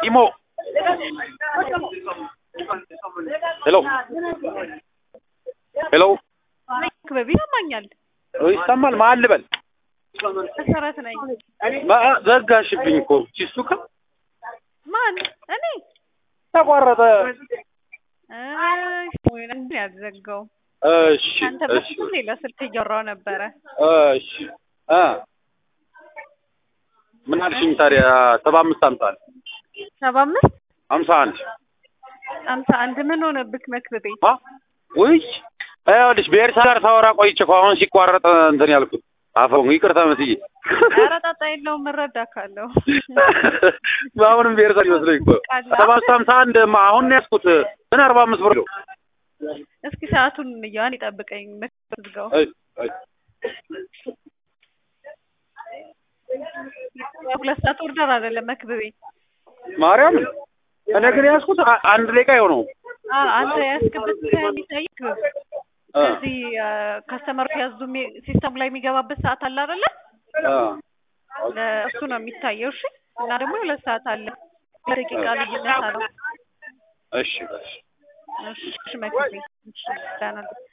ኢሞ ሄሎ ሄሎ ክበብ ይሰማኛል። ይሰማል። ማን ልበል? መሰረት ነኝ። ማ- ዘጋሽብኝ እኮ ቺሱ ከ ማን? እኔ ተቋረጠ። ወይ ያዘጋው እሺ አንተ እሺ በፊትም ሌላ ስልክ እያወራሁ ነበረ። እሺ እ ምን አልሽኝ ታዲያ? ሰባ አምስት አምሳ አንድ ሰባ አምስት አምሳ አንድ አምሳ አንድ ምን ሆነብክ መክብቤ? አ ውይ ይኸውልሽ በኤርትራ ጋር ሳወራ ቆይቼ እኮ አሁን ሲቋረጥ እንትን ያልኩት አፈው ይቅርታ መስዬ ኧረ ጣጣ የለውም እረዳካለሁ። አሁንም በኤርትራ ይመስለኝ እኮ ሰባ አምስት አምሳ አንድ ማ- አሁን ነው ያዝኩት ምን አርባ አምስት ብር ነው እስኪ ሰዓቱን እንየዋን ይጠብቀኝ መክብብ ዝጋው። አይ አይ ሁለት ሰዓት ኦርደር አይደለም መክብቤ። ማርያም እኔ ግን ያዝኩት አ- አንድ ደቂቃ የሆነው አ አንተ ያስገበት የሚታይ ክብብ ከዚህ ከስተመሮች ያዙ ሲስተም ላይ የሚገባበት ሰዓት አለ አይደለ? ለእሱ ነው የሚታየው። እሺ እና ደግሞ ሁለት ሰዓት አለ ደቂቃ ልዩነት አለው። እሺ እሺ እሺ መክብቤ እሺ ደህና